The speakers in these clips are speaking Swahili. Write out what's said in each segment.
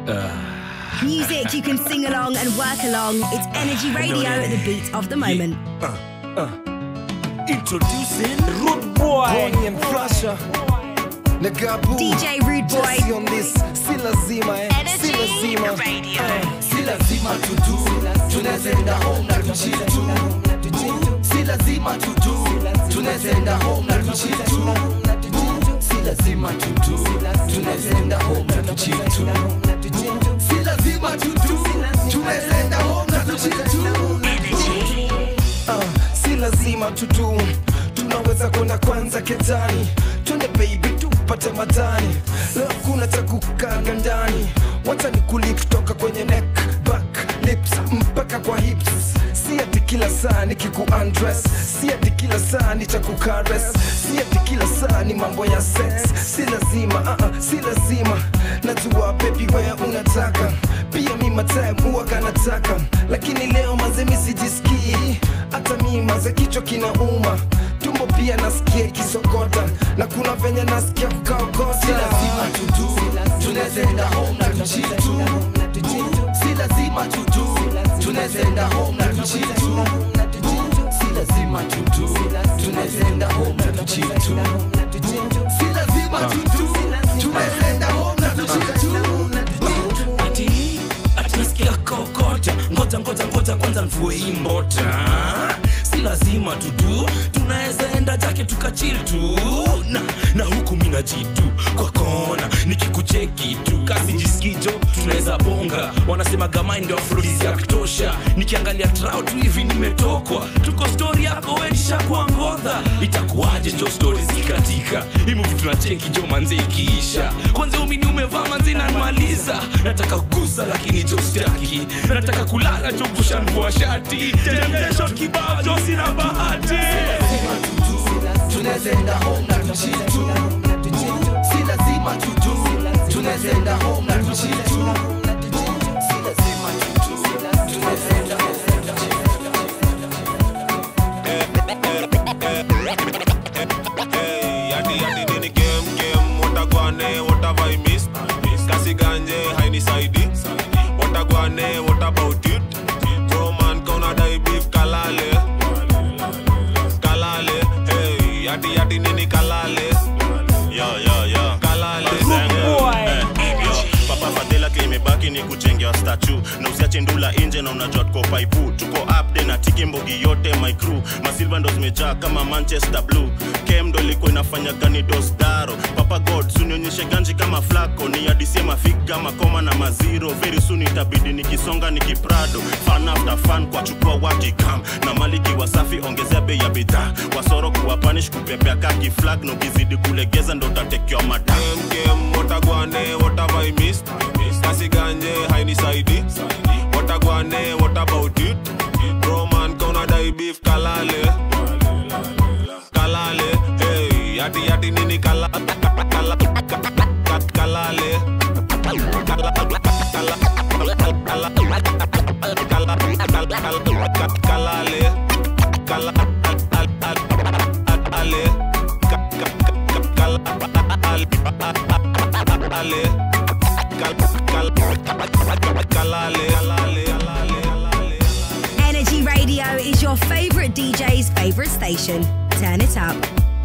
Music you can sing along and work along. It's Energy Radio at the beat of the moment. Introducing Rude Boy and Flasher. Nagabu. DJ Rude Boy. Jesse on this. Si lazima eh. Si lazima. Radio. Si lazima tutu. Tunaweza enda home na tuchill tu. Boo. Si lazima tutu. Tunaweza enda home na tuchill tu. Boo. Si lazima tutu. Tunaweza enda home na tuchill tu. Boo. Si lazima tutu. Tunaweza enda home na tuchill tu. Ah, si lazima tutu tunaweza kwenda kwanza ketani twende baby tupate madani leo kuna cha kukaga ndani wacha ni kuli kutoka kwenye neck back lips mpaka kwa hips si ati kila saa ni kiku undress si ati kila saa ni cha kukares si ati kila saa ni mambo ya sex si lazima uh -uh, si lazima najua baby wewe unataka pia mi matime huwaga nataka lakini leo maze mi sijisikii hata mi maze kichwa kinauma tumbo pia nasikia ikisokota na kuna venye nasikia kukaokota si lazima tutu tunaweza enda home na tuchill tu Boo. si lazima tutu tunaweza enda home na tuchill tu Boo. si lazima tutu tunaweza enda home na tuchill tu Boo. si lazima tutu tunaweza enda home na tuchill tu Boo. ati ati nasikia kokota ngoja ngoja ngoja kwanza mvue hii mbota si lazima tutu tunaweza enda jake tukachil tu na, na huku mina jitu kwa kona nikikucheki tu kasi jisikijo tunaweza bonga wanasema gamai ndio afrodisi ya kutosha nikiangalia trao tu hivi nimetokwa tuko stori yako wenishakuwa ngodha itakuwaje jo stori zikatika himuvi tunacheki jo manze ikiisha kwanza umini umevaa manze nanmaliza nataka kugusa lakini jo staki nataka kulala jo kushanvua shati temgesho kibao jo sina bahati tunaweza enda home na tuchill tu Boo. si lazima tutu tunaweza enda home na tuchill tu Boo. si lazima tutu tunaweza enda home na tuchill Hey, yadi yadi nini game game watagwane what have I missed kasi ganje hainisaidi watagwane what about it bro man kauna dai beef kalale kalale hey yadi yadi nini kalale yo yo yo kalale papa fadhila kimebaki ni kujengewa statu na usiache ndula nje na unajua tuko paipu tuko upde na tiki mbogi yote my crew masilva ndo zimejaa kama manchester blue kem ndo ilikuwa inafanya gani dosdaro papa god sunionyeshe ganji kama flako ni adisie mafiga makoma na maziro very soon itabidi nikisonga nikiprado fan after fan kwa chukua wakikam na maliki wasafi ongezea bei ya bidhaa wasoro kuwapanish kupepea kaki flag na ukizidi kulegeza ndo utatekewa mada game game watagwane what have I missed kasi ganje hainisaidi watagwane what about it bro man kauna dai beef kalale kalale hey yadi yadi nini kala kala kala kalale Kala- kala- kala- kala- kalale kala ale Ka- ka- ka- kala- ale Kal- kal- kalale kalale kalale Energy Radio is your favorite DJ's favorite station. Turn it up.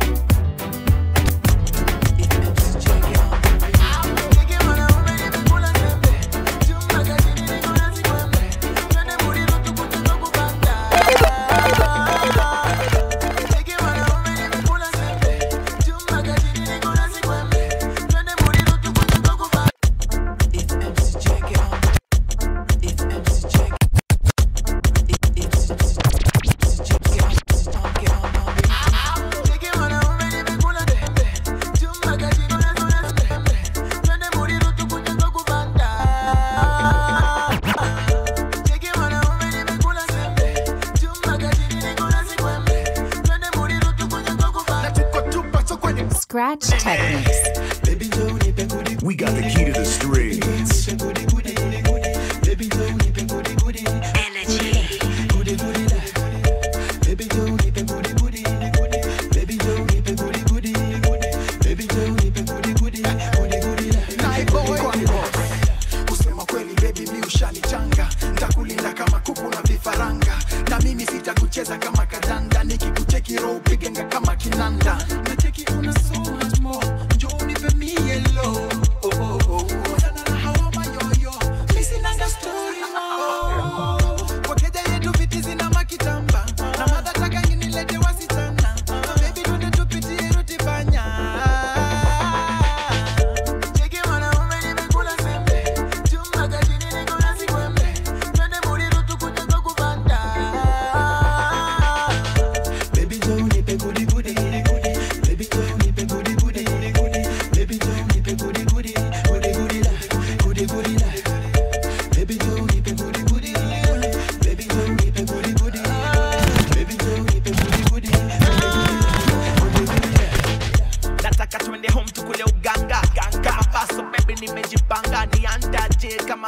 Scratch Techniques. We got the key to the streets. Kusema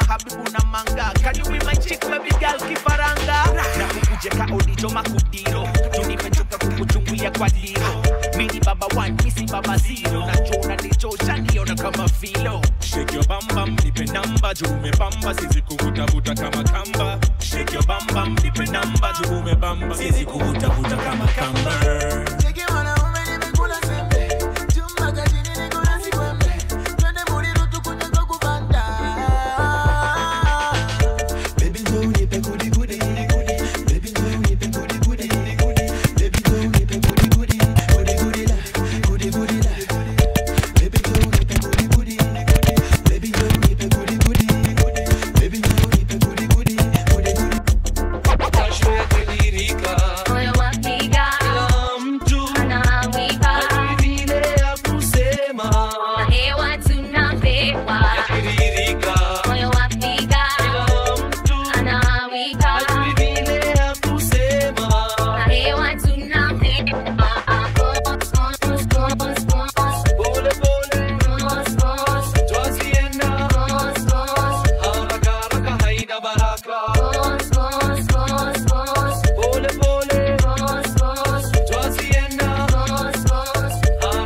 habibu na manga Can you be my chick baby girl kifaranga na kukuje ka odijo makudiro tunimechoka kukuchungulia kwa diro mini baba one misi baba zero nachona nichosha niona kama filo Shake your bam bam, nipe namba juu umebamba, sizi kuvutavuta kama kamba. Shake your bam bam, nipe namba juu umebamba, sizi kuvutavuta kama kamba. Moyo wapiga, anawika, na hewa tunapewa. Moyo wapiga, anawika, na hewa tunapewa. Boss, boss, boss, boss. Boss, boss. Boss, boss. Boss, boss, boss, boss. Boss, boss. Boss, boss.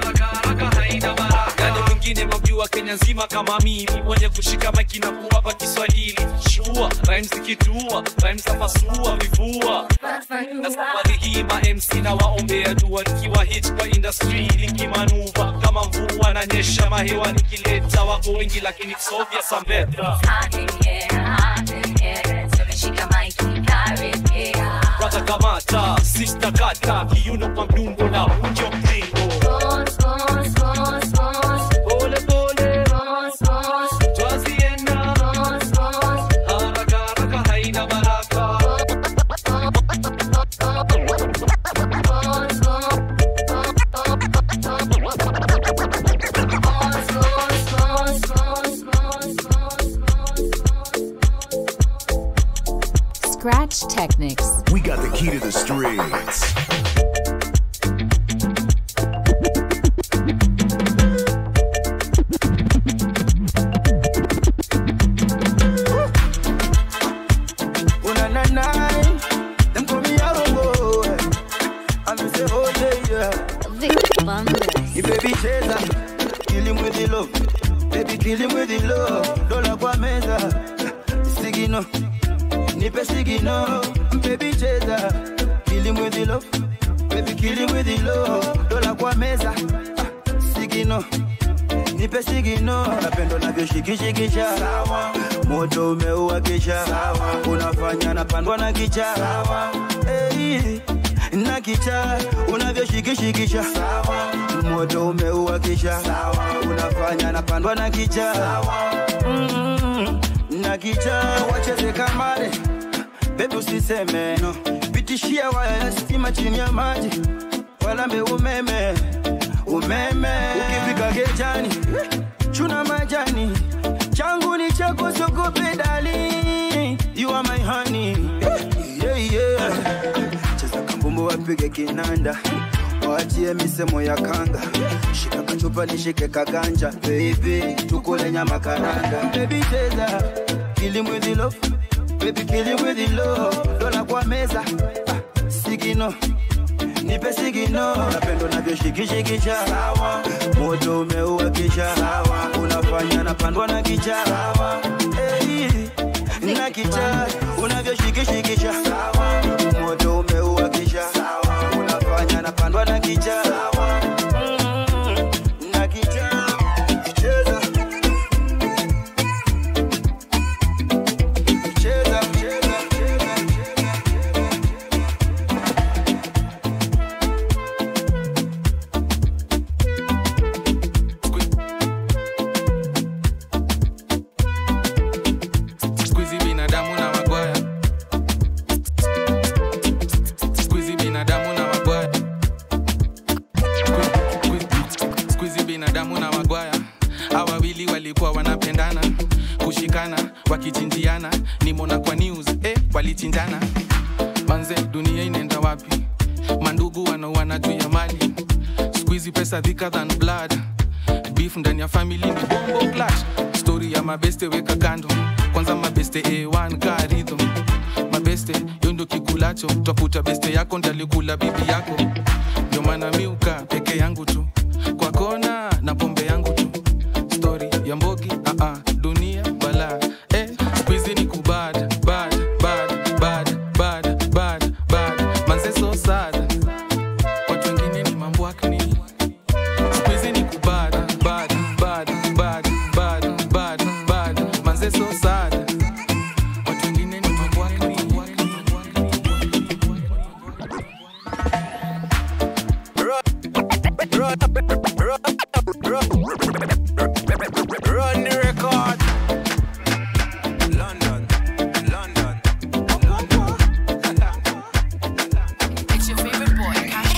Gani mwingine mwamjua Kenya nzima kama mimi mwenye kushika maiki na kuwapa Kiswahili shua rhymes zikitua rhymes za pasua vifua na safari hii ma MC na waombea dua nikiwa hit kwa industry nikimanuva kama mvua na nyesha mahewa nikileta wako wengi lakini sovya sambeta Hot in here, hot in here. Tumeshika maiki karibia. brother kamata sister kata kiuno kwa mdungo na unjo mtingo Boss, boss, boss, boss. pole pole Boss, boss. twazienda Boss, boss. haraka haraka haina baraka Scratch Technics. We got the key to the streets. Una na na, them call me Arongo. I'm say oh yeah yeah. You baby cheza, kill him with the love. Baby kill him with the love. Dola kwa meza, sigino, nipe sigino. Baby cheza, kill him with the love. Baby kill him with the love. Dola kwa meza, ah, sigino. nipe sigino napendo navyoshikishikisha moto umeuakisha unafanya napandwa na kicha hey, na kicha unavyoshikishikisha moto umeuakisha unafanya napandwa na kicha mm, na kicha wacheze kamare bebi usiseme no. pitishia waya ya stima chini ya maji walambe umeme umeme ukifika gejani chuna majani changu ni chako sogope dali you are my honey yeah, yeah. cheza kambumbu wapige kinanda waachie misemo ya kanga shika kachupa nishike kaganja baby tukule nyama karanga baby cheza kill him with the love baby kill him with the love dola kwa meza ah, sigino nipe sigino napendo navyoshikishikisha moto umeuakisha unafanya napandwa na kicha hey, na kicha unavyoshikishikisha moto umeuakisha unafanya napandwa na kicha Mm, na kicha cheza cheza cheza Squeezy binadamu na magwaya Squeezy binadamu na magwaya Squeezy- Squeezy binadamu na magwaya Hawa wawili walikuwa wanapendana kushikana wakichinjiana nimona kwa news eh, walichinjana manze dunia inaenda wapi mandugu wanauana juu ya mali squeezy pesa thicker than blood beef ndani ya family ni bombo clash story ya mabeste weka kando kwanza mabeste a1 karidho mabeste yo ndo kikulacho twakuta beste yako ndalikula bibi yako ndio maana miuka peke yangu tu kwa kona na pombe yangu tu stori ya mbogi uh -uh, dunia bala eh, skuizi ni kubad bad bad bad bad bad bad manze so sad watu wengine ni mambo akni skuizi ni kubad bad bad bad bad bad bad manze so sad watu wengine ni mambo akni Run the record. London, London, It's your favorite boy,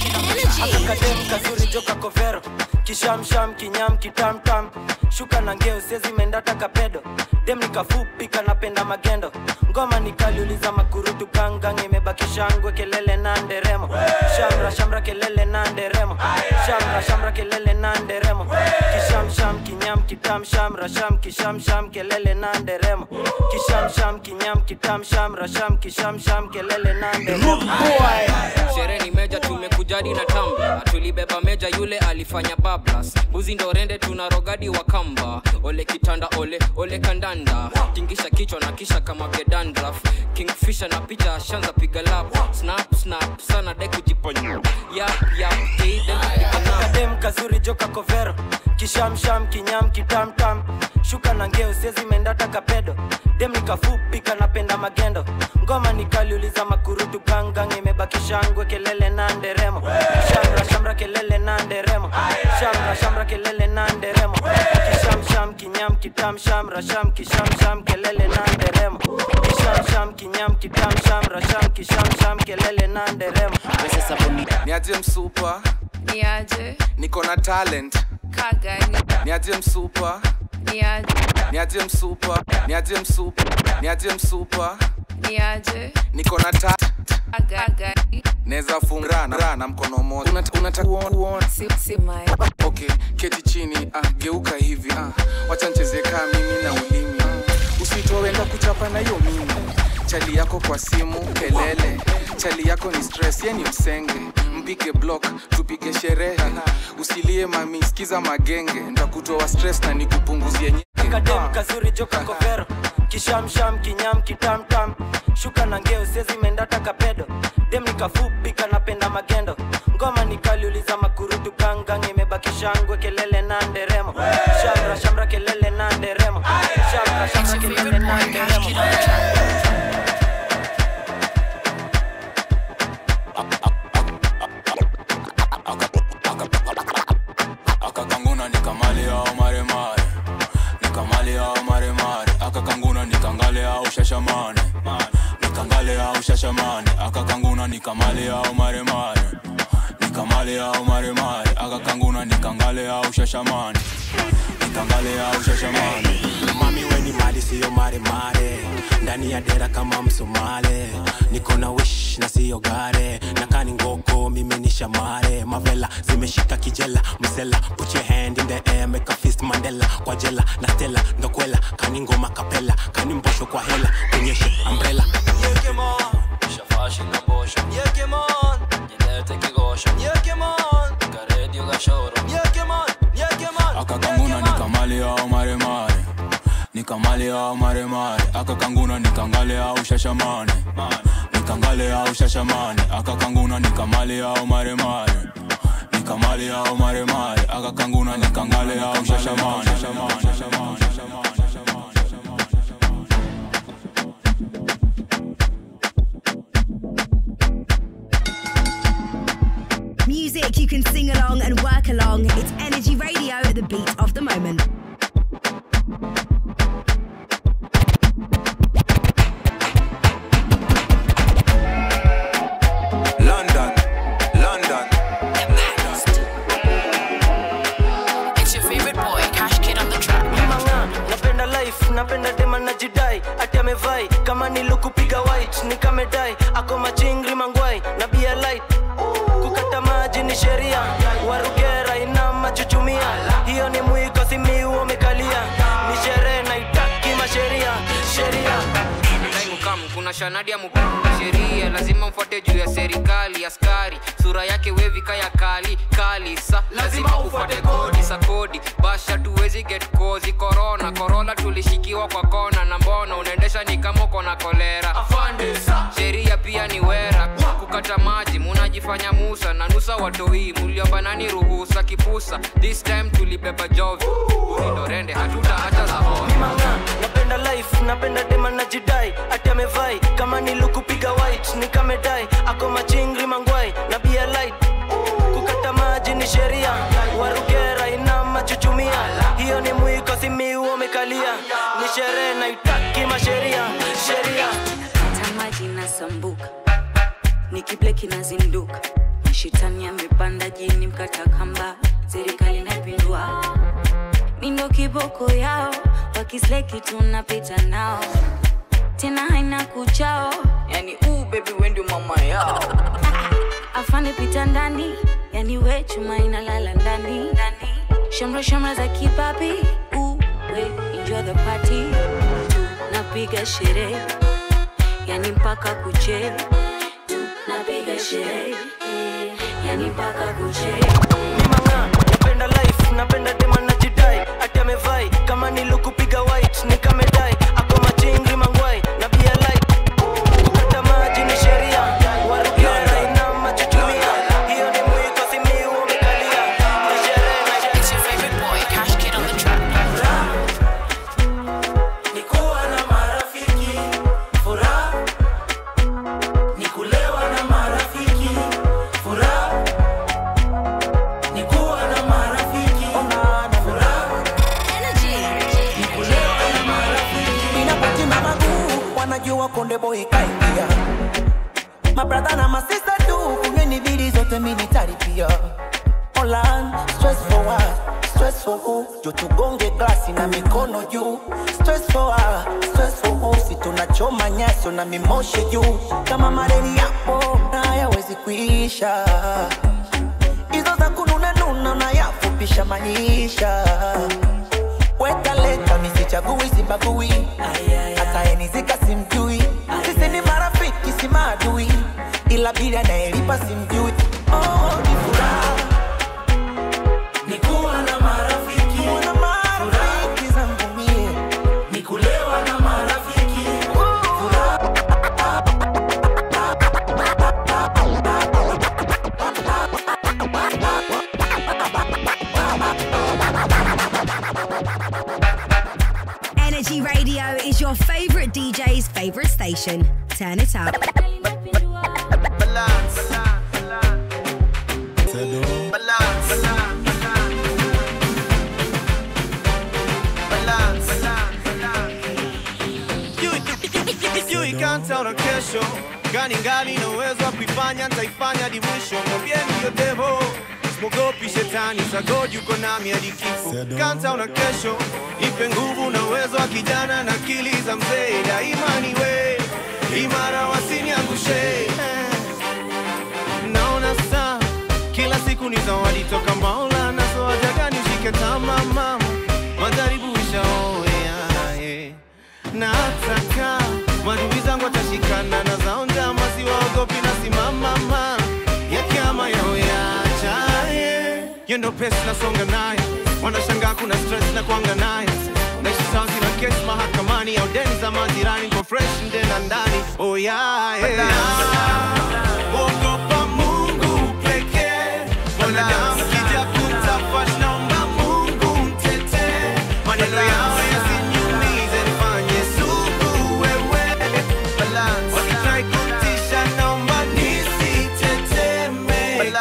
akakadem kazuri joka kovero kishamsham kinyam kitamtam shuka na ngeo sezimendata kapedo dem nikafupi kanapenda magendo ngoma nikaliuliza makurutu gangang imebaki shangwe kelele na nderemo shamra shamra kelele na nderemo shamra shamra kelele na nderemo kishamsham kinyam kitam shamra sham kishamsham kelele na nderemo kishamsham kinyam kitam shamra sham kishamsham kelele na nderemo sherehe ni meja tumekujadi na tamba tulibeba meja yule alifanya bablas buzi ndo rende tuna rogadi wa kamba ole kitanda ole ole kandanda tingisha kichwa na kisha kama gedandraf kingfisha na picha shanza piga lap snap snap sana de kujiponya yap yap kadem kazuri joka kovero kishamsham kinyam kitamtam shuka na ngeo sezimendata kapedo dem nikafupi kanapenda magendo ngoma nikaliuliza makurutu gangang imebaki shangwe kelele na nderemo shamra shamra kelele na nderemo shamra shamra kelele na nderemo kishamsham kinyam kitam shamra sham kishamsham kelele na nderemo kishamsham kinyam kitam shamra sham kishamsham kelele na nderemo niaje msupa Niaje, niko na talent kagani, niaje msupa niaje, niaje msupa niaje msupa niaje msupa niaje, niko na ta kagani, naweza funga na, na mkono mmoja Unat- unataka kuona si, si my, okay keti chini ah, geuka hivi ah, wacha nicheze kaa mimi na ulimi ah, usitowenda kuchapa na hiyo mimi chali yako kwa simu kelele chali yako ni stress ye ni msenge mpige block tupige sherehe usilie mami sikiza magenge ntakutoa stress na nikupunguzie nye kadem kazuri joka kovero kishamsham kinyam kitamtam shuka na ngeo sezimendata kapedo dem nikafupi kanapenda magendo ngoma nikaliuliza makurutu gangang imebaki shangwe kelele na nderemo shamra shamra kelele na nderemo shamra shamra kelele na nderemo akakanguna nikamale ao maremare nikamale ao maremare akakanguna nikangale ao shashamane nikangale ao shashamane akakanguna nikamale ao maremare nikamale ao maremare akakanguna nikangale ao shashamane nikangale ao shashamane mami weni mali siyo maremare ndani ya dera kama msomale niko na wish na siyo gare nakani ngoko mimi ni shamare mavela zimeshika kijela msela put your hand in the air make a fist mandela kwa jela na stela ndokwela kani ngoma kapela kani mbosho kwa hela kunyeshe umbrella Shafashi na mbosho Nyelete kigosho Karedio gashoro akakanguna nikamale ao maremare nikamale ao maremare akakanguna nikangale ao shashamane nikangale ao shashamane akakanguna nikamale ao maremare nikamale ao maremare akakanguna nikangale ao shashamane Music you can sing along and work along. It's Energy Radio, the beat of the moment. London, London. it's your favorite boy, Cash Kid on the track. Manga, napenda life napenda dema najidai ati amevai kama nilukupiga white nikamedai ako machingri mangwai na bia light kukata maji ni sheria warugera ina machuchumia hiyo ni mwiko simiu umekalia ni sherehe naitaki masheria sheria mashanadi ya muka sheria lazima mfuate juu ya serikali askari sura yake wevika ya kali kali sa lazima ufuate kodi sa kodi basha tuwezi get kozi korona korona tulishikiwa kwa kona na mbona unaendesha ni kama uko na kolera sheria pia ni wera kukata maji munajifanya musa na nusa watoi muliomba nani ruhusa kipusa this time tulibeba jovi unindorende hatutaacha za napenda life napenda dema na jidai ati amevai kama nilukupiga white nikamedai ako machingri mangwai na bia light kukata maji ni sheria warugera ina machuchumia hiyo ni mwiko simiu umekalia ni sherehe naitaki masheria sheria tamaji nasambuka nikibleki nazinduka mashitani amepanda jini mkata kamba serikali napindua mindo kiboko yao wakisleki tunapita nao tena haina kuchao yani uu bebi wendi mama yao afande pita ndani yani we chuma inalala ndani ndani shamra shamra za kipapi uu we enjoy the party tunapiga sherehe yani mpaka kuche tunapiga sherehe yani mpaka kuche napenda life napenda dema na jidai ati amevai kama nilukupiga white nikamedai ako machingri mangwai na bia light kukata maji ni sheria warugera ina machutumia hiyo ni mwiko simiu umekalia ni sherehe na It's your favorite boy, Cash Kid on the track. Nikuwa na marafiki furaha, nikulewa na marafiki furaha, nikuwa na marafiki furaha, nikulewa na marafiki inapati mamaguu wanajua konde boy kaingia mabradha na masista tu kunyweni bili zote militari pia Olan, stress for what? Stress for who? Jo tugonge glasi na mikono juu Stress for what? Stress for who? Si tunachoma nyaso na mimoshe juu Kama mareni yapo na hayawezi kuisha Hizo za kununa nuna na yafupisha maisha Weka leta misichagui sibagui Hata enizika simjui Sisi ni marafiki si maadui Ila bili anayelipa simjui Oh, ni furaha nikuwa na marafiki marafiki zangu mie nikulewa na marafiki furaha Energy Radio is your favorite DJ's favorite station. Turn it up. sijui kanta na kesho gani ngali na uwezo wa kuifanya ntaifanya hadi mwisho mwambieni hiyo devo simogopi shetani sagodi uko nami hadi kifo kanta una kesho ipe nguvu na uwezo wa kijana na akili za mzee daima niwe imara wasiniangushe naona saa kila siku ni zawadi toka maula na soaja gani ushike tama mama majaribu ishaoea yeah. na hataka madui zangu watashikana na zao njama siwaogopi na simamama yakiama yao yacha yeah. yendo pesi nasonga nayo wanashangaa kuna stress na kuanga nayo naishi sawa sina kesi mahakamani au deni za majirani kwa fresh ndena ndani oh yeah, yeah. Ogopa Mungu pekee mwanadamu kija kutafash naomba Mungu mtetee maneno yao yasiniumize nifanye sugu wewe wakitrai kutisha naomba nisitetemeke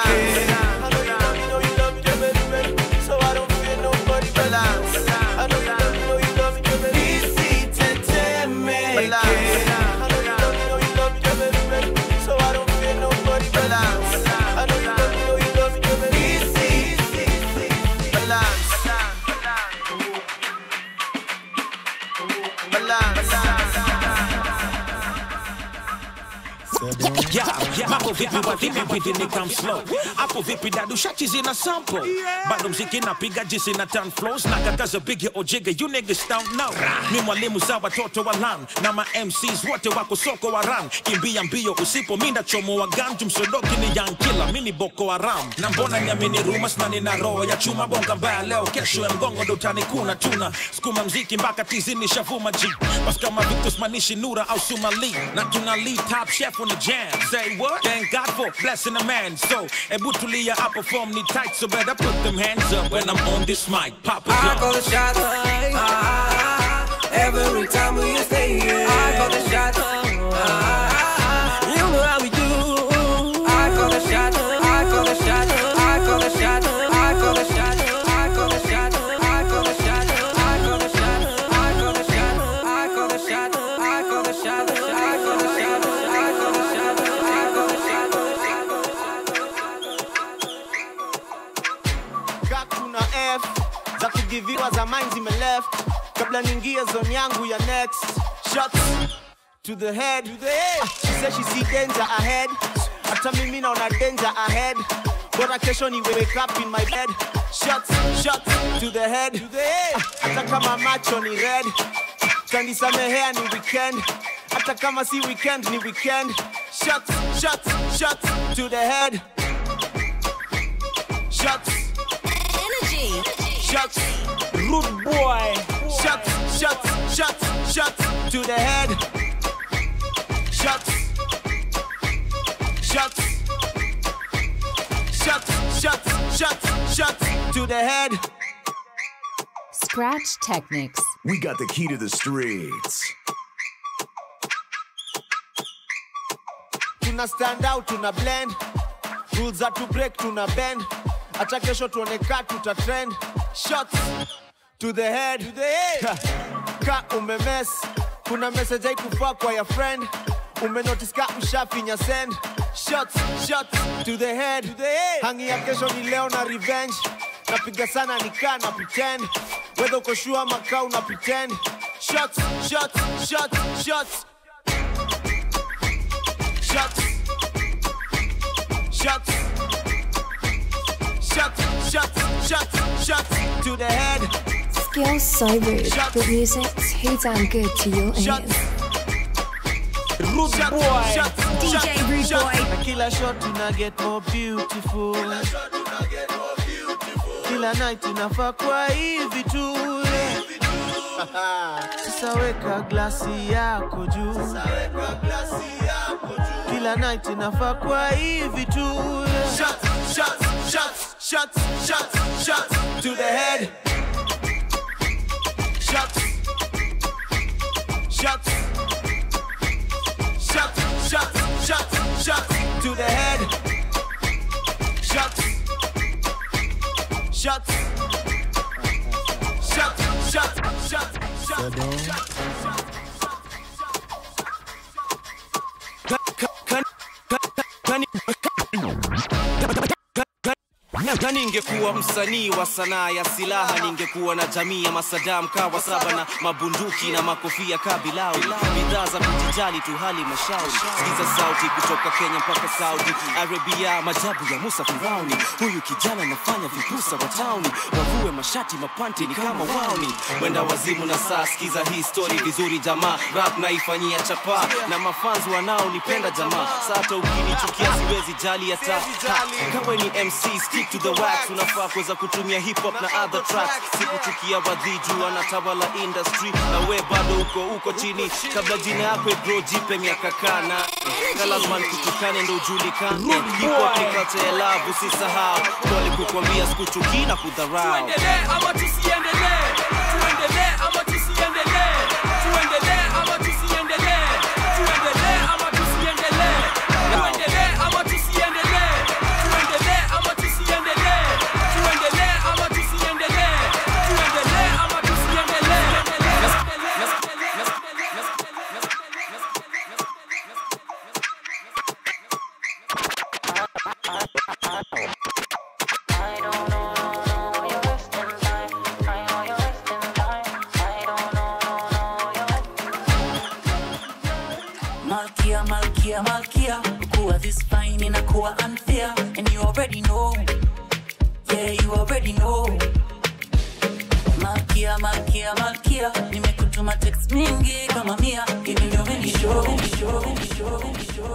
Yeah, mambo vipi wadhini bidi ni come slow hapo vipi dadu shachi zina sample bado mziki napiga jisi na turn flows na kakaza bigi ojiga you niggas don't know ni mwalimu za watoto wa lan na ma MCs wote wako soko wa ran kimbia mbio usipo minda chomo wa ganju msodoki ni young killer mini boko haram na mbona niamini rumors na nina roho ya chuma bonga mbaya leo kesho ya mgongo ndo utanikuna tuna skuma mziki mpaka tizini shavuma ji bas kama Victus manishi nura au sumali na tuna lead top chef on the jam say what thank God for blessing a man so ebu tulia I perform ni tight so better put them hands up when I'm on this mic pop it I up. call the shots. Ah, every time we stay here. I call the shots. Ah, you know how we do. I call the shots. I call the shots. I call the shots. I call the shots. I call the shots. I call the shots. I call the shots. I call the shots. I call the shots. I call the shots. I call the shots. I call the shots. I call the Ka kuna f za kugiviwa za mine zimeleft kabla niingie zone yangu ya next shots to the head Ah, she said she see danger ahead hata mimi naona danger ahead bora kesho ni wake up in my bed shots shots to the head Ah, hata kama macho ni red kanisamehea ni weekend hata kama si weekend ni weekend shots shots shots to the head shots Energy. shots rude boy shots shots shots shots to the head shots shots shots shots shots shots to the head Scratch Technics. We got the key to the streets. tuna stand out tuna blend rules za to break tuna bend hata kesho tuone ka tuta trend shots to the head, to the head. ka umemes kuna message haikufaa kwa ya friend umenotice ka ushafinya send shots shots to the head, to the head. hangi ya kesho ni leo na revenge napiga sana nikaa na pretend wedha uko shua makaa una pretend shots shots shots shots shots shots shots shots shots shots to the head Skills so rude, but music too damn good to your ears. Rude boy DJ Rude Boy. Na kila shot tuna get more beautiful kila night inafaa kwa hivi tu sasa weka glasi yako juu kila night inafaa kwa hivi tu shots, shots, shots, shots, shots, shots to the head shots shots shots shots shots shots to the head shots shots shots shots shots shots na ningekuwa msanii wa sanaa ya silaha ningekuwa na jamii ya masadam kawa saba na mabunduki na makofia kabilau bidhaa za kujijali tu hali mashauri sikiza sauti kutoka kenya mpaka saudi arabia majabu ya musa firauni huyu kijana anafanya vipusa wa tauni wavue mashati mapanti ni kama wauni mwenda wazimu na saa sikiza hii story vizuri jamaa rap naifanyia chapa na mafanzi wanaonipenda jamaa sata ukinichukia siwezi jali hata ha, kawe ni mc stick to the wax unafaa kuweza kutumia hip hop na other tracks sikuchukia wadhiju anatawala industry na we bado uko uko chini kabla jina yako bro jipe miaka kana kalazman kutukane ndo ujulikane hip hop ni culture ya love usisahau pole kukwambia sikuchukii na kudharau tuendelee ama tusiendelee tuendelee ama tusiendelee tuendelee ama tusiendelee tuendelee ama tusiendelee tuendelee ama tusiendelee tuendelee ama tusiendelee tuendelee ama tusiendelee tuendelee ama malkia malkia kuwa this fine inakuwa unfair and you already know yeah you already know malkia malkia malkia nimekutuma text mingi kama mia hivi ndio menishow menishow menishow menishow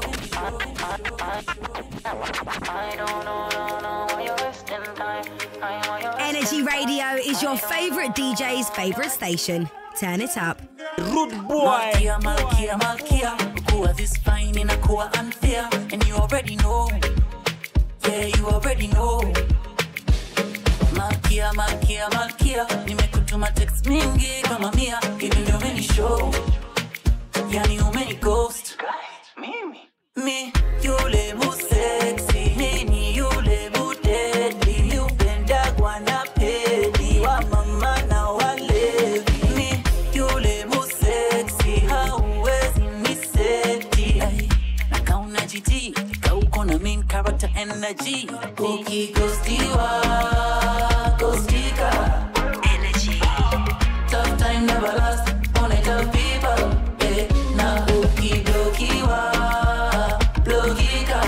Energy Radio is your favorite DJ's favorite station. Turn it up. Rude boy. Malkia, Malkia, Malkia. Kuwa this fine inakuwa unfair. And you already know. Yeah, you already know. Malkia, Malkia, Malkia. Nimekutuma text mingi kama mia. Hivi ndio umenishow. Yani umeni ghost. Mimi. Mi, yule mu sexy. Mimi yule mu deadly. Yupendagwa na pedi. Wa mama na walevi. Mi, yule mu sexy. Hauwezi niseti. Ay, na kauna jiti. Kauko na main character energy. Ukighostiwa, ghostika. Energy. Tough time never last. Only tough people. Yeah, na ukiblokiwa, blokika.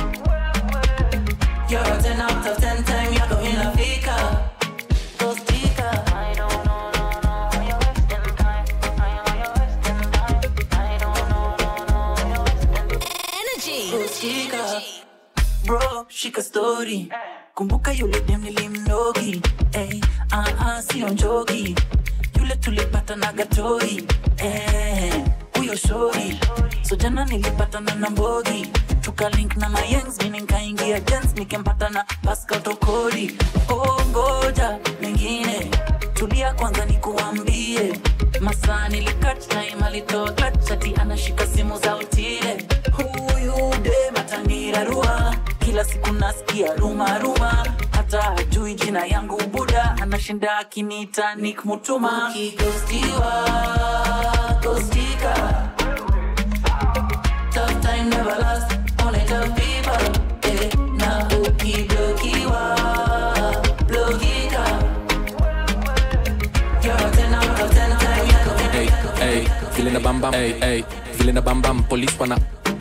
You're a 10 out of 10 time yako inafika. Ghostika. Energy. Ghostika. Bro, shika story. Kumbuka yule dem nilimnogi. Ey, ah ah, sio njogi. Yule tulipata na gatoi. Eh, huyo shori. So jana nilipata na mbogi. Tukalink na mayengs, mimi nikaingia dance nikempata na Pascal Tokodi. Oh, ngoja mengine. Tulia kwanza nikuambie. Masaa nilikat time alitoa clutch ati anashika simu za utile. Huyu dem atanirarua. Kila siku nasikia ruma ruma. Hata hajui jina yangu Buda anashinda akiniita Nick Mutuma. Ukighostiwa, ghostika. Tough time never last, only tough people. Eh, na ukiblokiwa, blokika. You're a 10 out of 10 time yako Hey, hey, vile na bambam, hey, hey, vile na bambam, police wana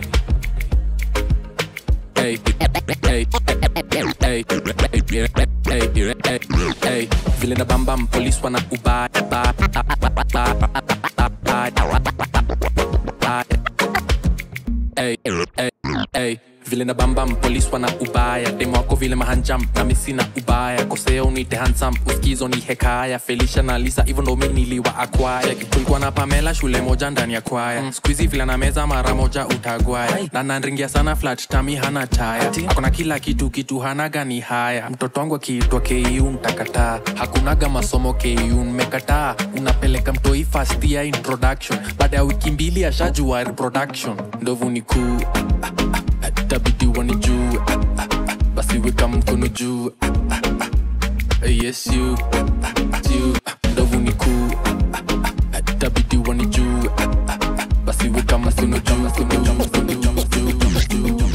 Hey, hey, hey, hey, hey, hey, hey, vile na bambam, police wana ubaya, ba- ba- ba- ba- ba- Hey, hey, hey, vile na bambam polisi wana ubaya demo wako vile mahanjam nami sina ubaya kosea unite hansam uskizo ni hekaya felisha na lisa hivyo ndo mi niliwa akwaya tulikuwa na pamela shule moja ndani ya kwaya mm. skuizi vile na meza mara moja utagwaya na nanringia sana flat tami hana taya akona kila kitu kitu hanaga ni haya mtoto wangu akiitwa ku ntakataa hakunaga masomo ku mmekataa unapeleka mtoi fast ya introduction baada ya wiki mbili ashajua reproduction ndovu ni kuu tabidi wanijue basi weka mkono juu yes you you ndovu ni kuu tabidi wanijue basi weka mkono juu mkono juu mkono juu juu juu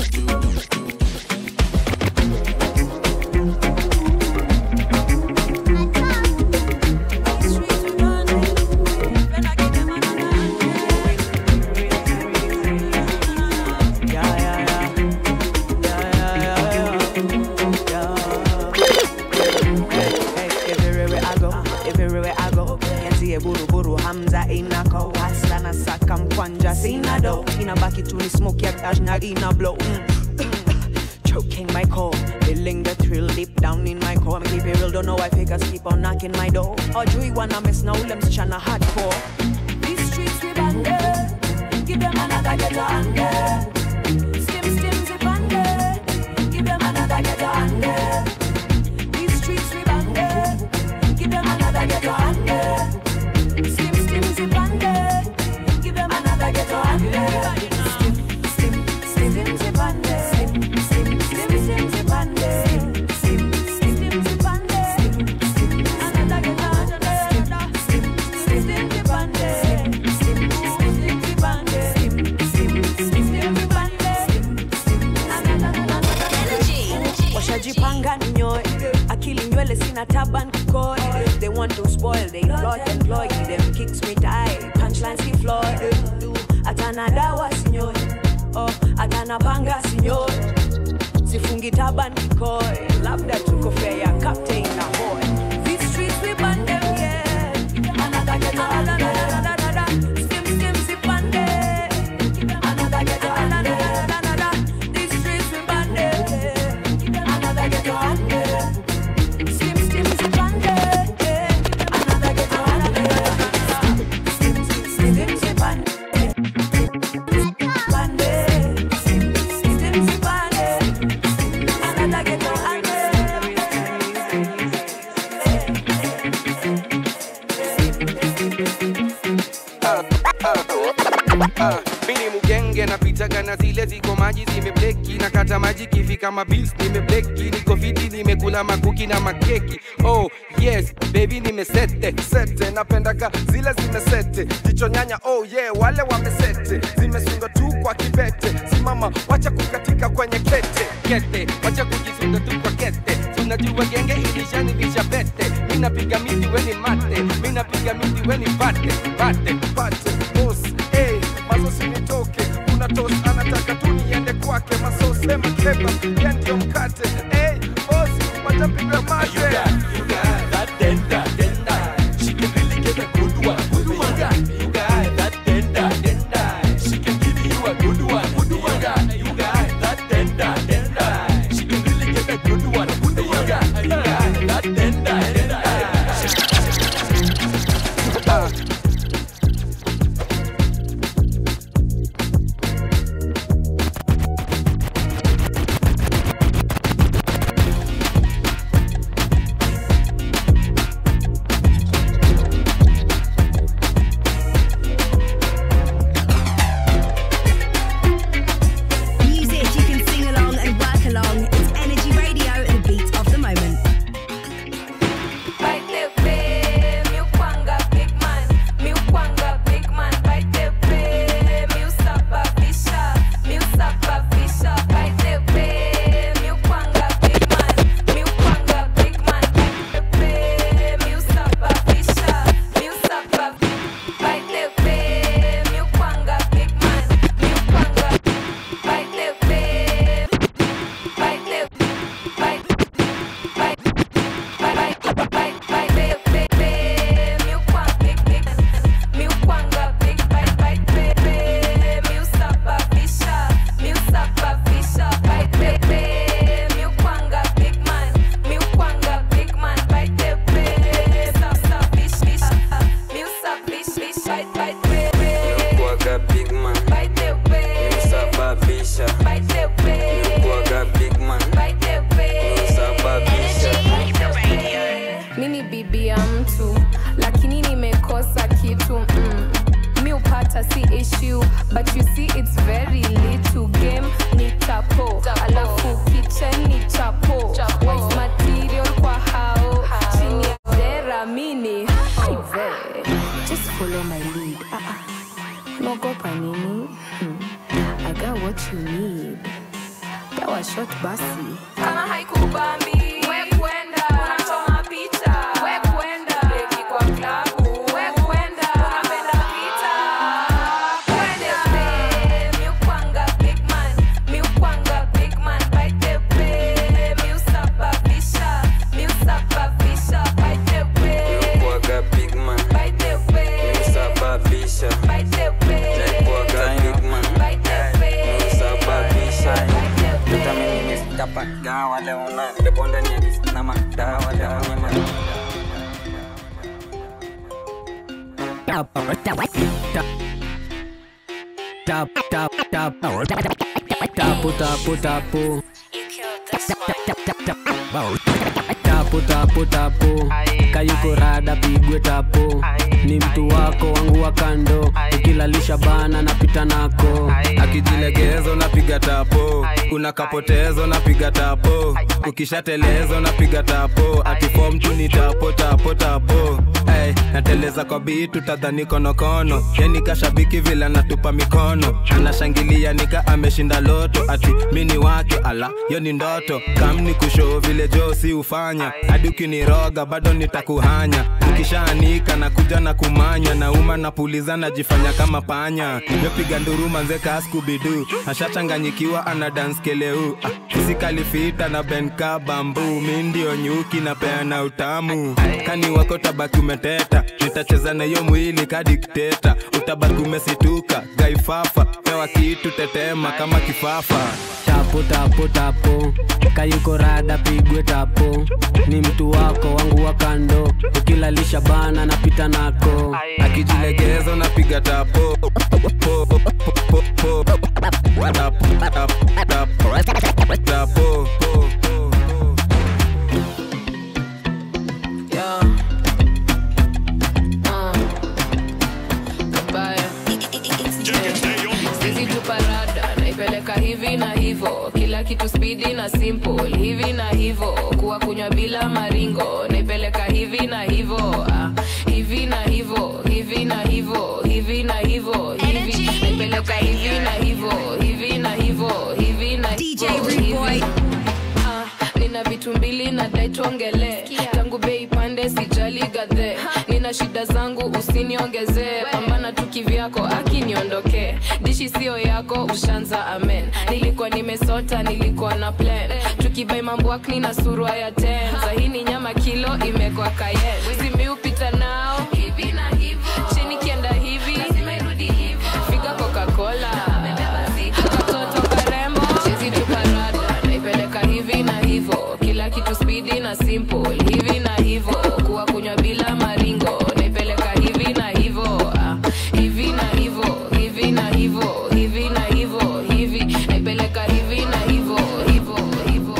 everywhere I go, everywhere I go. Nianzie buru buru Hamza inako hasa na saka mkwanja sina do inabaki tu ni smoke ya cash na ina blow mm. Choking my core, feeling the thrill deep down in my core. Keep it real, don't know why fakers keep on knocking my door. Hawajui wana mess na ule msichana hardcore. These streets we banded, give them another ghetto under. Stim stim zip under, give them another ghetto under. These streets we banded, give them another ghetto under. Stim stim zip under, give them another ghetto under. Stim stim stim zip under. Stim stim stim stim zip under. Stim stim stim zip under. Stim another ghetto under. Stim stim stim zip under. Stim stim stim zip under. Stim stim stim zip under. washajipanga ninyoe akili nywele sina taban kikoe they want to spoil they plot and ploy them kicks me die punchlines ki floor atana dawa sinyoe oh hata napanga sinyor sifungi taban kikoi labda tuko fea ya captain na boy These streets we burn them, yeah. Another ghetto, another, another, another. Skim, skim, sip and day. Another ghetto, another, another, another. These streets we burn them, yeah. Another ghetto, another. Skim, skim, sip and day. Another ghetto, another. Skim, skim, skim, sip and day. Band day. Skim, skim, sip and day. Another ghetto, another. mini mugenge napitaga na zile ziko maji zimebleki na kata maji kifika mabils nimebleki niko fiti nimekula makuki na makeki oh yes baby nimesete sete napendaga zile zimesete jicho nyanya oh yeah wale wamesete zimesunga tu kwa kibete simama wacha kukatika kwenye kete kete wacha kujisunga tu kwa kete tunajua genge ilishanivisha pete minapiga miti weni mate minapiga miti weni pate pate pate boss hey, mazosi nitoke kuna tos anataka tu niende kwake masos sema keba ye ndio mkate hey, boss watapiga mate Music you can sing along and work along. It's Energy Radio, the beat of the moment. Kuaga big man Nimesababisha Kuaga big man Nimesababisha mi ni bibi ya mtu lakini nimekosa kitu mm. mi upata si issue but you see it's very little game ni chapo alafu kitchen ni chapo Waste material kwa hao chini ya dera mini Aive. just follow my lead ah, ah. naogopa nini hmm. i got what you need dawa shot basi kama haikubambi we kwenda unachoma picha we kwenda beki kwa klabu we kwenda unapenda vita kwenda mi ukwanga big man mi ukwanga big man by the way mi usababisha mi usababisha by the way Kuaga big man by the way Nimesababisha by the way Kuaga big man by the way Nimesababisha Dapat gawa leona Depo ndani ya dis nama dawa dawa nyama Tap tap tap tapu tapu tapu tapu tapu tapu kayuko rada pigwe tapu ni mtu wako wangu wa kando ukilalisha bana napita nako akijilegezo napiga tapo kuna kapotezo napiga tapo ukishatelezo napiga tapo atifom tu ni tapo tapo tapo ay, nateleza kwa bitu tadhani konokono yani kashabiki vile anatupa mikono anashangilia nika ameshinda loto ati mini wake ala yo ni ndoto kamni kushoo vile jo si ufanya hadi ukiniroga bado nitakuhanya ukishaanika na kuja na kumanya nauma napuliza najifanya kama panya yopiga nduruma nzeka skubidu ashachanganyikiwa ana dance keleu ah, fisikali fita na benka bambu mi ndio nyuki na peana utamu kani wako tabaki umeteta nitacheza na hiyo mwili kadikteta utabaki umesituka gaifafa pewa kitu tetema kama kifafa tapo tapo tapo kayuko rada pigwe tapo ni mtu wako wangu wa kando ukilalisha bana napita nako akijilegeza unapiga tapo Po, po, po, po, po. Tapo, tapo, tapo. Tapo, po. Yeah. Uh. Kabaya. Sisi tu parada naipeleka hivi na hivo kila kitu spidi na simple hivi na hivo kuwa kunywa bila maringo naipeleka hivi na hivo ah. hivi na hivo hivi na hivo hivi na hivo hivi naipeleka hivi na hivo hivi na hivo hivi na DJ hivo, Rude hivi. Boy. Ah, nina vitu mbili na dai tuongele tangu bei pande sijali gadhe nina shida zangu usiniongezee pambana tu kivyako akiniondokee dishi sio yako ushanza amen nilikuwa nimesota nilikuwa na plan tukibai mambwakni na surwa ya ten sahini nyama kilo imekwa kayen simiupita nao hivi na hivo chini kienda hivi figa coca-cola katoto karembo chizi tuparada naipeleka hivi na hivo kila kitu spidi na simple hivi na hivo kuwa kunywa bila maringo naipeleka hivi na hivo ah, hivi na hivo hivi na hivo hivi na hivo hivi naipeleka hivi na hivo hivo hivo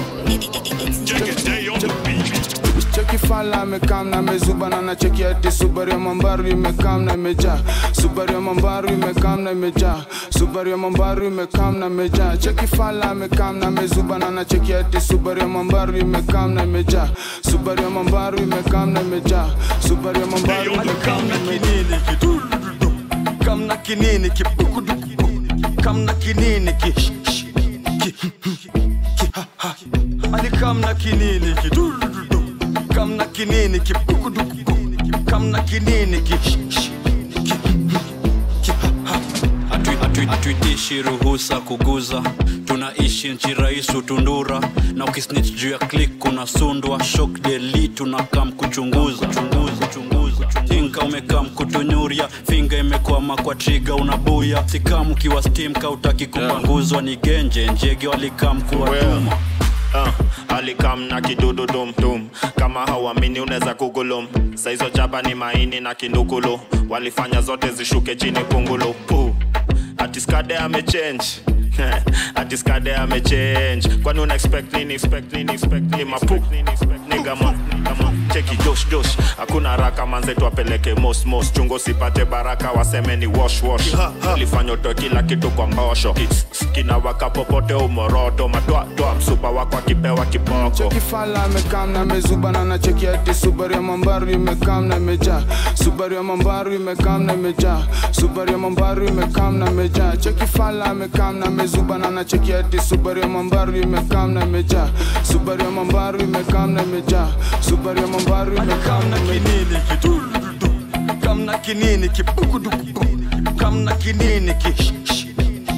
cheki fala amekam na amezuba na nacheki ati subaru ya mambaru imekam na imejaa subaru ya mambaru imekam na imejaa subaru ya mambaru imekam na imejaa cheki fala amekam na amezuba na nacheki ati subaru ya mambaru imekam na imejaa subaru ya mambaru imekam na imejaa subaru ya mambaru imekam na imejaa kamna kinini kibukuduku kamna kinini ki ki- ki- ha- ha. ali kamna kinini ki dududu. kamna kinini kibukuduku kamna kinini ki ki- ki- ha- ha. Hatui- hatui- hatuitishi ruhusa kuguza tunaishi nchi raisu tundura na ukisnich juu ya klik kuna sundwa shok deli tunakam kuchunguza chunguza chunguza tinka umekam kutunyuria finga imekwama kwa triga unabuya sikam ukiwa stim kautaki kupanguzwa ni genje njege walikam kuwatuma uh, alikam na kidudu dumdum kama hauamini unaweza kugulum saizo jaba ni maini na kindukulu walifanya zote zishuke chini pungulu Puh. ati skade amechange ati skade amechange kwani una expect nini expect nini expect nini mapu nigga ma kama cheki josh josh hakuna haraka manze tuwapeleke mos mos chungo sipate baraka waseme ni wash wash lifanya utoe kila kitu kwa mbosho kinawaka popote umoroto matwatwa msupa wako akipewa kiboko cheki fala amekam na amezuba na nacheki ati subaru ya mambaru imekam na imejaa subaru ya mambaru imekam na imejaa subaru ya mambaru imekam na imejaa cheki fala amekam na amezuba na nacheki ati subaru ya mambaru imekam na imejaa subaru ya mambaru imekam na imejaa subaru ya mambaru imekam na kinini ki dududu. kamna kinini kibukuduku kamna kinini ki ki-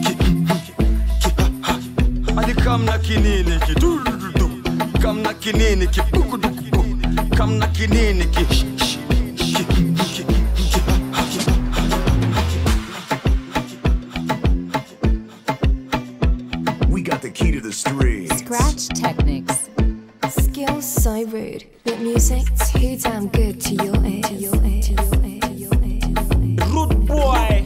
ki- ha- ha. ali kamna kinini ki dududu. kamna kinini kibukuduku kamna kinini ki ki- ki- ki- ki- ha- ha. We got the key to the streets. Scratch Technics. Skills so rude, but music too damn good to your ears. To your ears. To your ears. To your ears. Rude boy.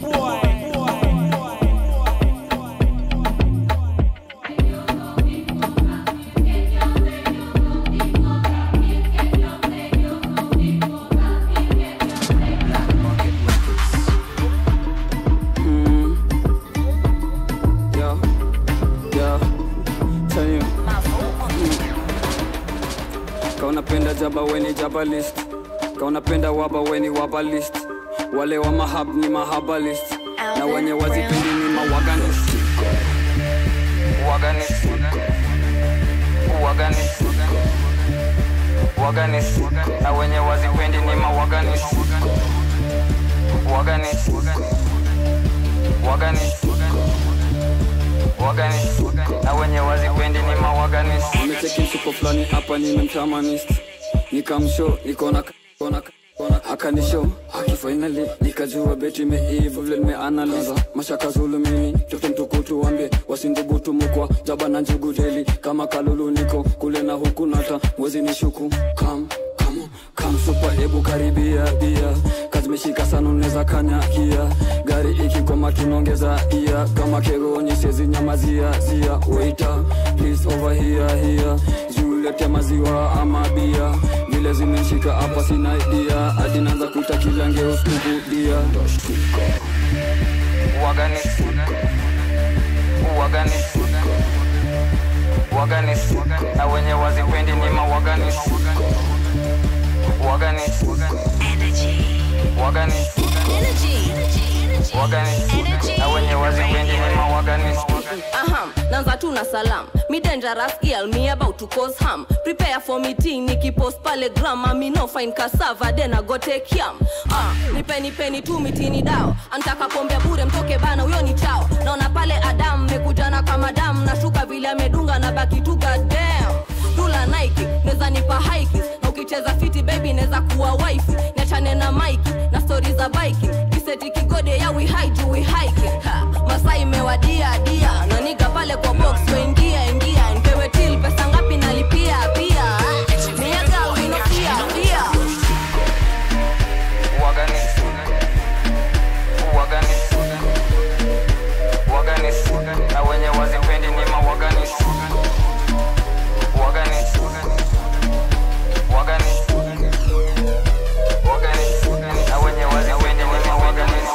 Yo, yo, tell you. Ka unapenda jaba weni jaba list kaunapenda waba weni wabalist wale wa mahab ni mahabalist na wenye wazipendi ni mawaganist waganist waganist waganist na wenye wazipendi ni mawaganist waganist waganist waganist na wenye wazipendi ni mawaganist nimecheki msuko fulani hapa nimemtamanist nikamsho nikona kona kona akanisho akifainali nikajua beti imeiva vile nimeanaliza mashaka zulu mimi toto mtukutu wambie wasindhubutu mukwa jaba na njugu deli kama kalulu niko kule na huku nata mwezi ni shuku kam kam kam supa hebu karibia bia kazimeshika sana unaweza kanyakia gari ikikoma tunaongeza ia kama kero nyesezi nyamazia zia waita please over here here zulete maziwa ama bia vile zimeshika hapa sina idea hadi naanza kuita kilange uskubudia waganis waganis waganis na wenye wazipendi ni mawaganis waganis waganis waganis na wenye wazipendi ni mawaganis Aham, nanza tu na salam me dangerous girl me about to cause harm prepare for meeting nikipost pale grama me no fine cassava then I go take yam ah, nipeni peni tu mitini dao antaka pombe bure mtoke bana huyo ni chao naona pale adam mekujana kama dam nashuka vile amedunga na baki tu goddamn dula nike neza nipa hikes na ukicheza fiti baby neza kuwa wife niachane na mike na stori za biking kiseti kigode ya we hide we hiking ha, masai imewadia dia na niga pale kwa box waingia ingia npewe til pesa ngapi nalipia pia miaga winofia pia waganis waganis waganis na wenye wazipendi ni mawaganis waganis waganis waganis na wenye wazipendi ni mawaganis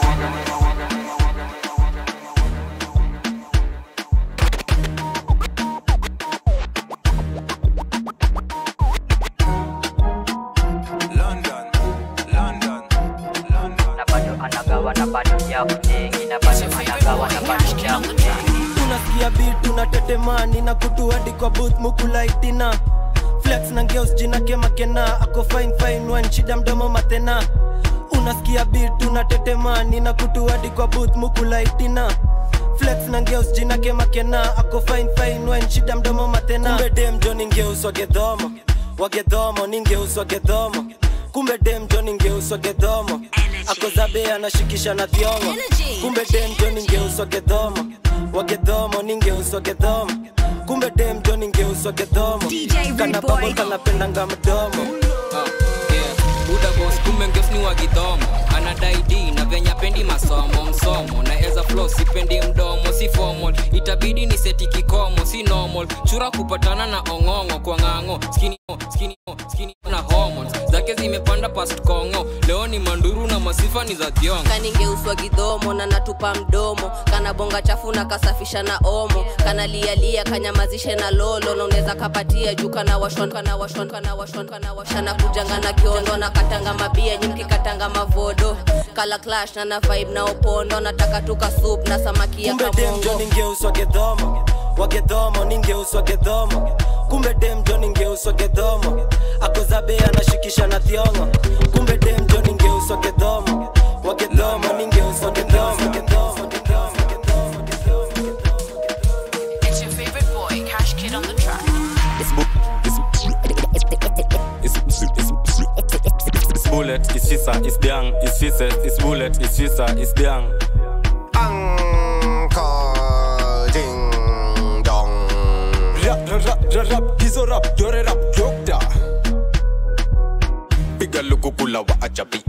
London, London, London. Na bado anagawa na bado ya mjengi na bado anagawa na bado ya mjengi. tunasikia bit tunatetemani na kutu hadi kwa booth mukulaitina flex na ngeus jina kemakena ako fine fine wan shida mdomo matena unasikia bit tunatetemani na kutu hadi kwa booth mukulaitina flex na ngeus jina kemakena ako fine fine wan shida mdomo matena kumbe dem joni ngeus wagedhomo wagedhomo ni ngeus wagedhomo kumbe dem joni ngeus wagedhomo ako zabe anashikisha na thiongo kumbe dem joni ngeus wagedhomo wagedhomo ni ngeus wagedhomo kumbe dem joni ngeus wagedhomo kana babo kanapendanga mdomo buda bos kumbe ngeus ni wagidhomo anadai d na venya pendi masomo msomo na eza flo sipendi mdomo si formal itabidi ni seti kikomo si normal chura kupatana na ong'ong'o kwa ng'ang'o skini skini skini na hormones zake zimepanda past kongo leo ni manduru na masifa ni za thiongo kaningeuswa gidhomo na natupa mdomo kana bonga chafu na kasafisha na omo kana lialia kanyamazishe na lolo na unaweza kapatia juu kana washon kana washon kana washon kana washana kujanga na kiondo na katanga mabia nyimki katanga mavodo kala clash na na vibe na opondo nataka tuka soup na samaki ya kumbe dem kabongo jo ningeuswa gedhomo wagedhomo ningeuswa gedhomo kumbe dem jo ningeuswa gedhomo akozabe anashikisha na thiongo kumbe dem jo ningeuswa gedhomo wagedhomo ningeuswa gedhomo It's your favorite boy, Cash Kid on the track. It's, bu- it's, it's, it's, it's bullet, it's shisa, it's dang, it's shises, it's bullet, it's shisa, it's dang. Uncle Ding Dong. Rap, rap, rap, rap, rap, hizo rap, yore rap, yokta. Piga luku kula wa ajabi.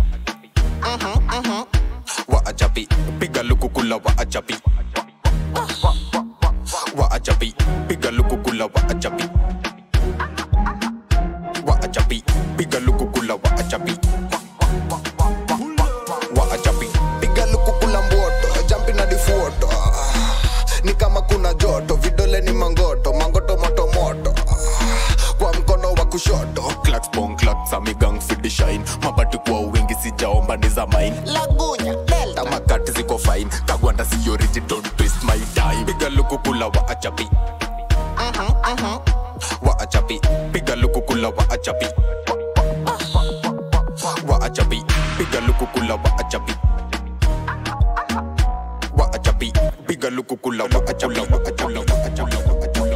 Wa ajabi. Piga luku kula wa ajabi. Wa ajabi. Piga luku kula wa ajabi. Wa ajabi. Piga luku kula wa ajabi. Wa ajabi. piga lukukula mboto jampi na difuoto ni kama kuna joto vidole ni mangoto mangoto moto moto kwa mkono wa kushoto Clacks bong clacks amigang fidi shine mabati nyagunya delta tamakati ziko fine kagwanda siyoriji don't twist my time piga luku kula wa achapi wa achapi piga luku kula wa achapi wa achapi piga luku kula wa achapi wa achapi piga luku kula wa achapi wa achapi wa achapi wa achapi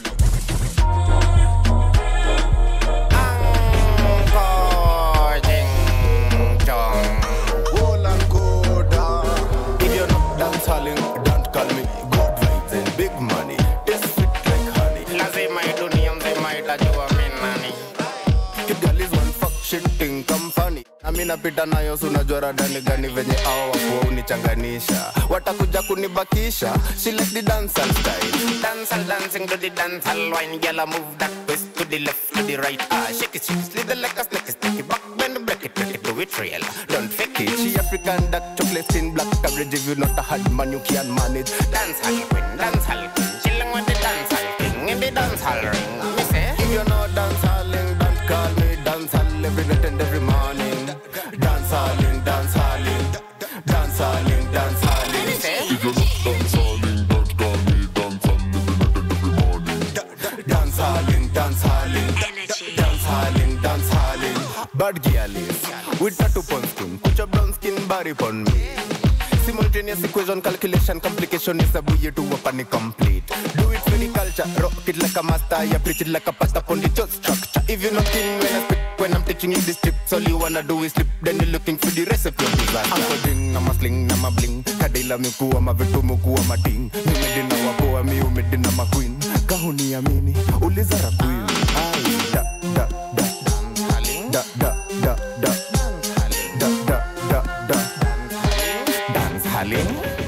If you're not dance halling, don't call me good vibes and big money. This sweet like honey. lazima hii dunia mzima itajua mi nani Kigali is one fuck shit thing come funny. Nami napita nayo sunajua radani gani venye ao wakuwa unichanganisha watakuja kunibakisha she like the dancehall style Dancehall dancing to the dancehall wine Girl, I move that twist to the left, to the right Ah, shake it, shake it, slither like a snake Stick it back, bend, break it, break it, do it real Don't fake it She African dark chocolate skin black coverage if you not a hard man you can manage Dancehall queen, dancehall queen Chilling with the dancehall king In the dancehall ring Me say If you're not dancehalling, don't call me dancehall every night and every morning. Dancehalling, dancehalling, dancehalling, dancehalling. If you're not dancehalling, don't call me dancehall every night and every morning. Dancehalling, dancehalling, dancehalling, dancehalling. Bad girl is with tattoo pon skin, put your brown skin body pon me. Simultaneous equation, calculation, complication is a buoy to a panic complete. Do it for the culture, rock it like a master, yeah, preach it like a pastor on the church structure. If you're not in when I speak, when I'm teaching you this tips, all you wanna do is slip, then you're looking for the recipe of disaster. I'm a ding, I'm a sling, I'm a bling, kadila miku, I'm a vitu muku, I'm a ting. Nimedina wapoa, mi umedina ma queen. Kahuni amini, uliza rakwin. Ay, da, da, da, da, da, da, da, da, da, da, da. Dance halling.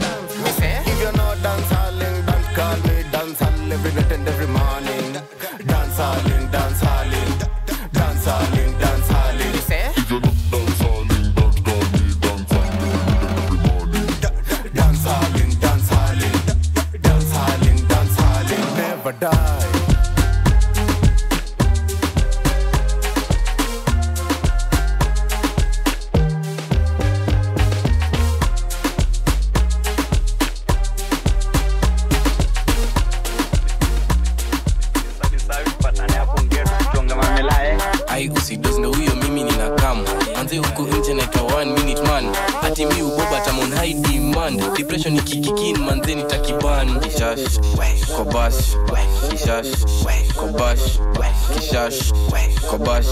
If you're not dance halling, don't call me dance hall every night and every morning. Dance halling, dance halling, dance halling, dance halling. If you're not dance halling, don't call me dance hall every night and every morning. Dance halling, dance halling, dance halling, dance halling. Never die. ai usidozi ndo huyo mimi nina kam anze huku nje naitwa one minute man ati mi uboba tamon high demand depression ikikikin manze nitakiban kishash kobash kishash kobash kishash kobash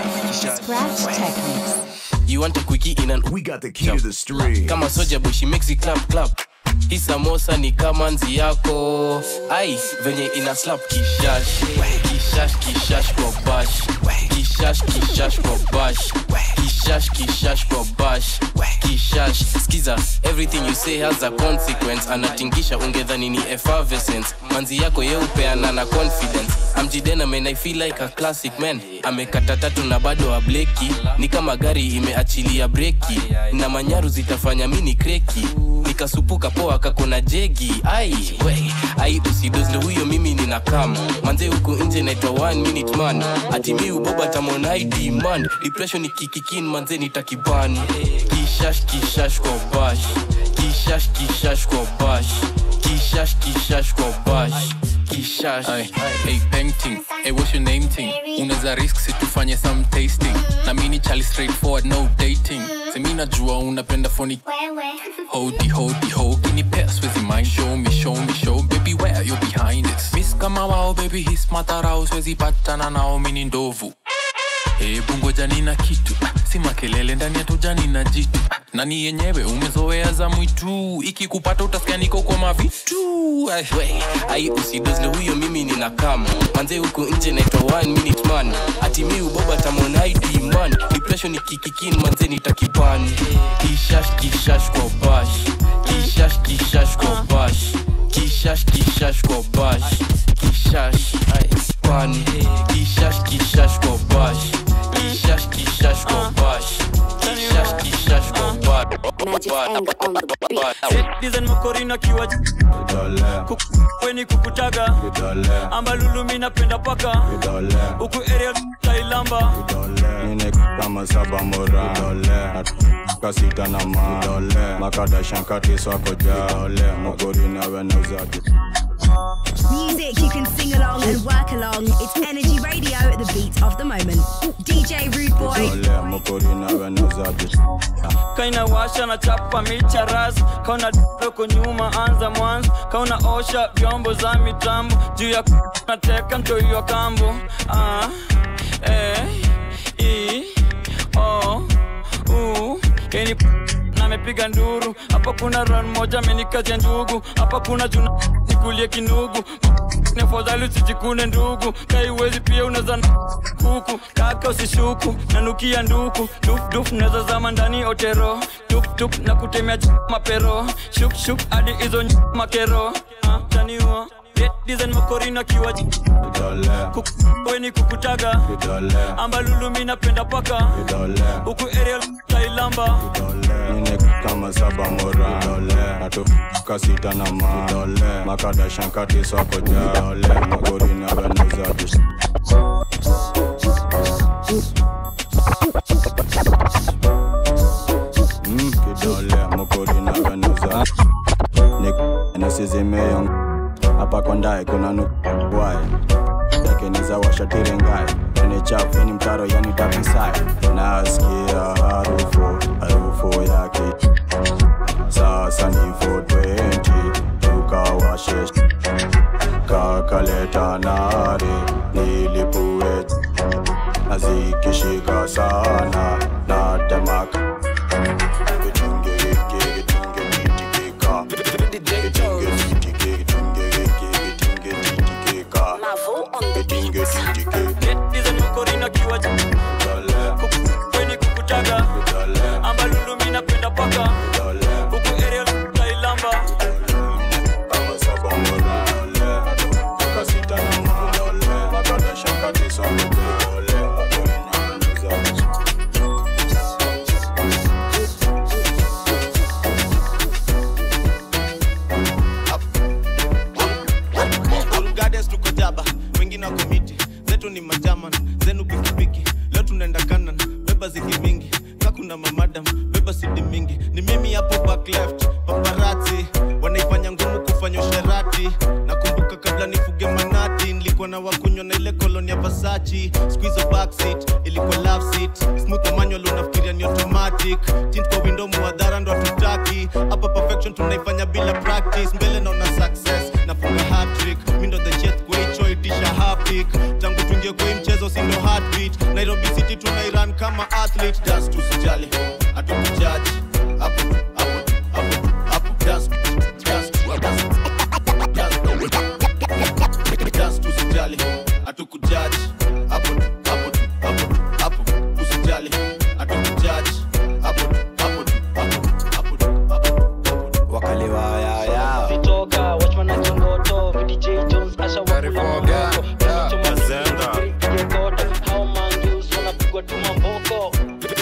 kishash You want a quickie in an We got the key to the stream. kama soja boy she makes it clap clap hii samosa ni kama nzi yako ai venye ina slap kishash kishash kishash kwa bash kishash kishash kwa bash kishash kishash kwa bash kishash skiza everything you say has a consequence anatingisha ungedhani ni effervescence manzi yako yeupeana na confidence amjidena man i feel like a classic man amekata tatu na bado ableki ni kama gari imeachilia breki na manyaru zitafanya mini kreki nikasupuka poa kakona jegi ai we ai usidozle huyo mimi nina kam manze huku nje naitwa one minute man ati mi uboba tamonai demand depression ikikikin manze nitakiban kishash kishash kwa bash kishash kishash kwa bash kishash kishash kwa bash kishash hey painting hey what's your name thing unaweza risk situfanye some tasting na mini chali straightforward no dating semi najua unapenda phony hodi hodi ho kinipea swezi mind show me show me show baby where you behind this miss kama wao baby his matarao swezi patana nao mini ndovu hebu ngoja nina kitu ah, si makelele ndani ya tujani na jitu ah, nani yenyewe umezoea za mwitu ikikupata utasikia niko kwa mavitu Ai, we ai usidozle huyo mimi nina kam manze huku nje naitwa one minute man ati mi uboba tamonai demand depression ikikikin manze nitakiban kishash kishash kwa bash kishash kishash kwa bash kishash kishash kwa bash kishash ai pan kishash kishash kwa bash kishash kishash kwa bash kishash kishash kwa bash Magic anger on the beat. Design makorina kiwa weni kukutaga ambalulu mi napenda paka huku area tailamba nine kama saba mora kasita na ma makada shankati swako ja mogori na wenauzaji Music you can sing along and work along. It's Energy Radio, the beat of the moment. DJ Rude Boy. dole mogori na wenauzaji kaina washa na chapa micha ras kauna doko nyuma anza mwanzo kauna osha vyombo za mitambo juu ya nateka mtoiwa kambo ah, eh, i, o, u, keni namepiga nduru hapa kuna ran moja amenikazia ndugu hapa kuna juna nikulie kinugu nafadhali usijikune ndugu kaiwezi pia unaza kuku kaka usishuku nanukia nduku dufduf naza zama ndani otero tuptup na kutemea ch- mapero shukshuk hadi hizo ny- makero Ah, taniwa Red design makorina kiwa weni kukutaga ambalulu mi napenda paka huku area tailamba nine kama saba mora natu kasita na ma makada shankati swako ja mogori na wenauzaji Mm, kidole mogori na wenauzaji nisizimeyong hapa kondae kuna nukwai lakini za washatirengai ni chafu ni mtaro yani tapisai nasikia harufu harufu yake sasa ni 420 tukawashe kakaleta nare nilipue nazikishika sana natemaka kitunge hiki kitunge titikika kitunge titike kitunge hiki kitunge titikika kitunge titike design makorina kiwa weni kukutaga ambalulu mi napenda paka huku area tailamba All Gardens tuko jaba wengine wako miti zetu ni majaman zenu pikipiki leo tunaenda kanan beba zigi mingi ka kuna mamadam beba sidi mingi ni mimi hapo back left paparati wanaifanya ngumu kufanya usherati nakumbuka kabla nifuge manati nilikuwa na wakunywa na ile koloni ya vasachi squizo backseat ilikuwa love seat smooth manual unafikiria ni automatic tint kwa window muadhara ndo hatutaki hapa perfection tunaifanya bila practice mbele naona success nafunga hat-trick mi ndo the jet kwa hicho itisha hapik tangu tuingie kwa hii mchezo si ndo heartbeat nairobi city tunairan kama athlete das tusijali hatukujaji hapo hapo hapo hapo das das das das das tusijali hatukujaji hapo hapo hapo hapo usijali hatukujaji hapo hapo hapo wakaliwayaya vitoka watchman akingoto vdj jones asha wakula mamboko hao mangus wanapigwa tu mamboko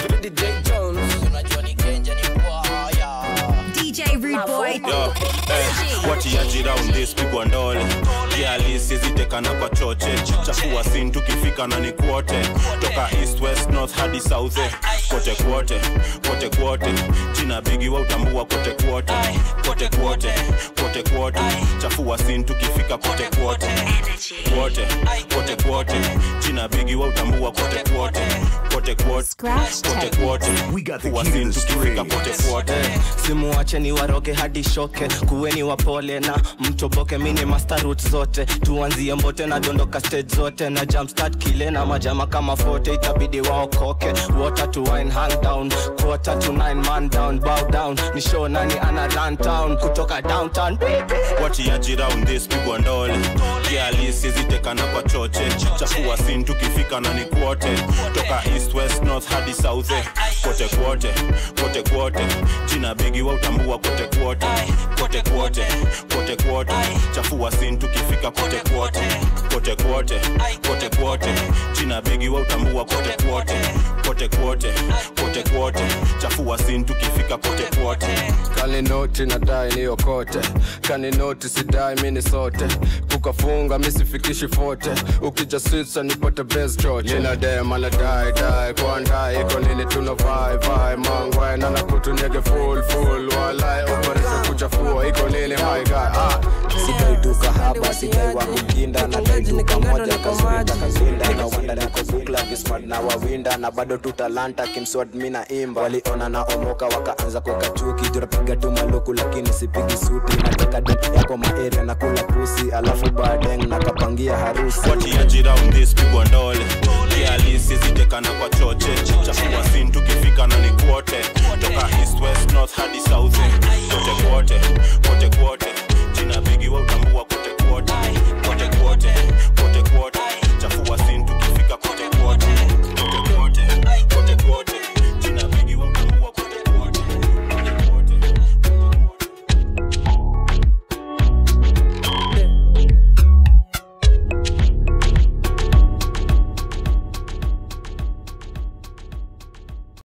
DJ Rude Boy. Yo, eh, watiaji round this pigwa ndole kialisizitekana kwa choche chafua sin tukifika na ni kwote toka east west north hadi south eh, kote kwote kote kwote jina bigi wa utambua kote kwote kote kwote kote kwote chafua sin tukifika kote kwote kwote kote kwote jina bigi wa utambua kote kwote kote kwote kote kwote Fua sin tukifika kote kwote simuwache ni waroge hadi shoke kuweni wapole na mtoboke mini master route zote tuanzie mbote na dondoka stage zote na jumpstart kile na majama kama fote itabidi waokoke water to wine hand down quarter to nine man down bow down ni show nani ana run town kutoka downtown watiaji round this pigwa ndole kialisizitekana kwa choche chafua sin tukifika na ni kwote toka east east west north hadi south eh. kote kwote kote kwote china bigi wa utambua kote kwote kote kwote kote kwote chafua sin tukifika kote kwote kote kwote kote kwote china bigi wa utambua kote kwote kote kwote kote kwote chafua sin tukifika kote kwote kaninoti nadai niokote kaninoti sidai mini sote kukafunga misifikishi fote ukija switsa nipate bes choche ninadema nadai dai kwandai iko nini tuna vai vai mangwai nana kutunyege full full walai operete kuchafua iko nini my guy ah. sidai duka haba sidai wa kukinda nadai duka moja kaswinda kaswinda na wanda niko bukla kismart na wawinda na bado tu talanta kimswad mina imba waliona na omoka wakaanza kuweka chuki turapiga tu maluku lakini sipigi suti nateka dip yako maeria na kula pusi alafu badeng na kapangia harusi watiaji round this pigwa ndole kialisi zitekana kwa choche chafua sin tukifika na ni kwote toka east west north hadi south